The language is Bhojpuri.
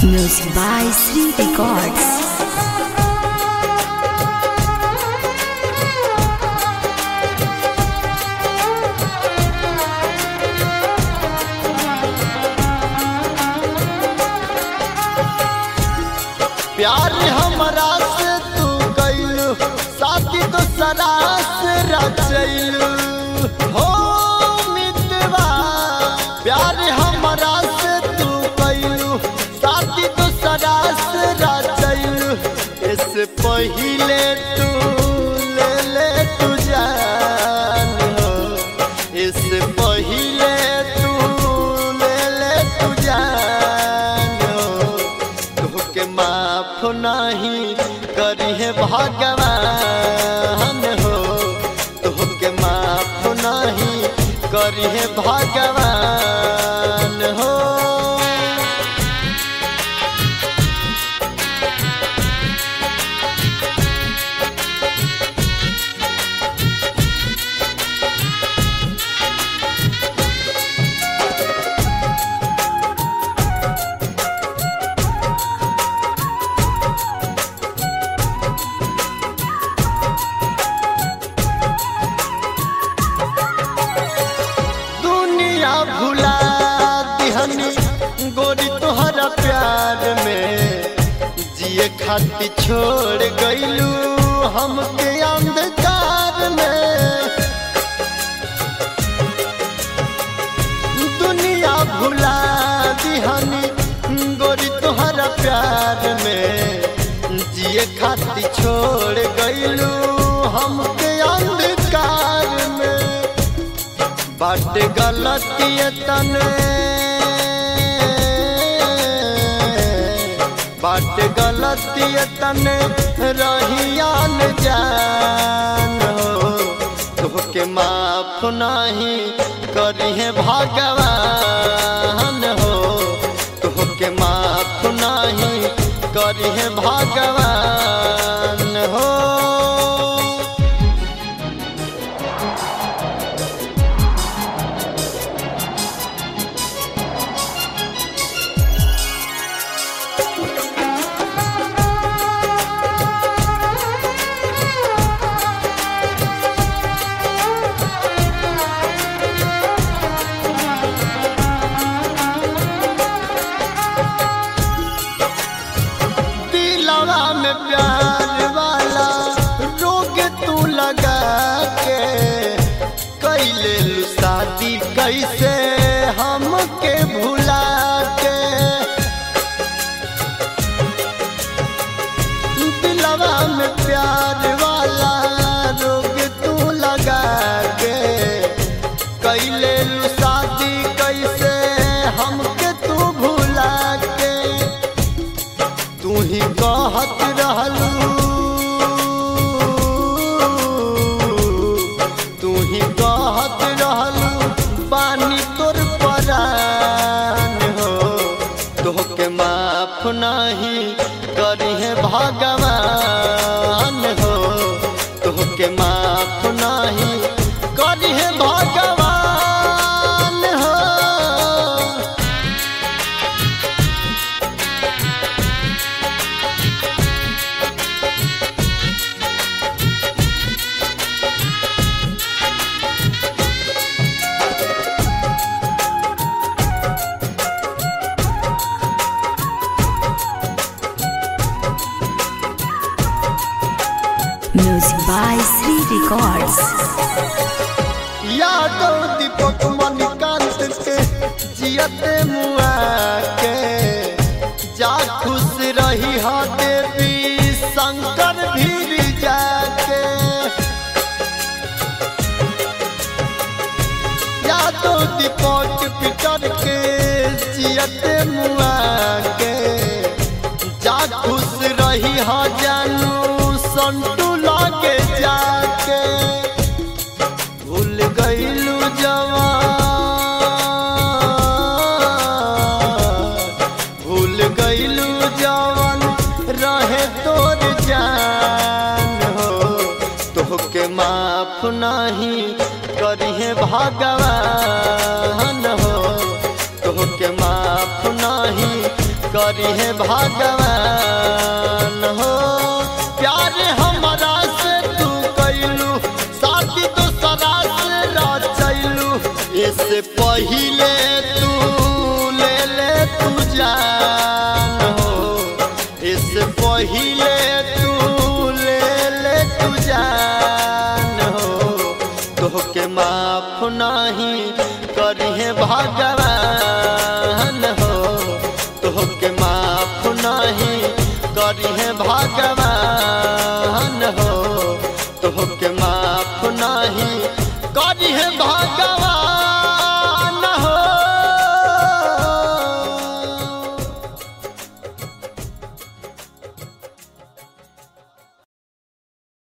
Music by Sri Records. प्यार हमरा से तू कैलू साथी तो सरास रचैलू हो मितवा प्यार हमरा से तू कैलू साथी तो सरास रचैलू इससे पहिले तू ले ले तू जान हो इससे पहिले तू ले ले तू जान हो तोहके माफ नहीं करिहे भगवान हो तोहके माफ नहीं करिहे भगवान हो दुनिया भुला दिहनी गोरी तोहरा प्यार में जिए खातिर छोड़ गईलू हमके अंधकार में दुनिया भुला दिहनी गोरी तोहरा प्यार में जिए खातिर छोड़ गईलू हमके अंधकार में बाट गलती तने बाट गलती तने रहियान जान हो तोहके माफ नहीं करिहे भगवान हो तोहके माफ नहीं करिहे भगवान हो दिलवा में प्यार वाला रोग तू लगा के कैले लू शादी कैसे हमके भुला के दिलवा में प्यार वाला रोग तू लगा के कैले लू शादी कैसे हमके तू भुला के तू ही कहत रहलू तू ही कहत रहलू पानी तोर परान हो तोहके माफ नहीं करिहे भगवान हो तोहके माफ नहीं करिहे भगवान हो Music by Sri Records. Yadav दीपक मणिकांत के जियते मुआ के जा खुश रही हा देवी शंकर भीर जाके यादव दीपक पिटर के जियते मुआ के जा खुश रही हा जानू संटू लागे जाके भूल गईलू जवान भूल गईलू जवान रहे तोर जान हो तोहके माफ नहीं करिहे भगवान हो तोहके माफ नहीं कर करी है भगवान हो प्यार हमारा से तू कैलू शादी दूसरा से रचैलू इससे पहिले तू ले ले तू जान हो इससे पहिले तू ले ले तू जान हो तोहके माफ नहीं करिहे भगवान हो तोहके माफ नहीं करिहे भगवान हो तोहके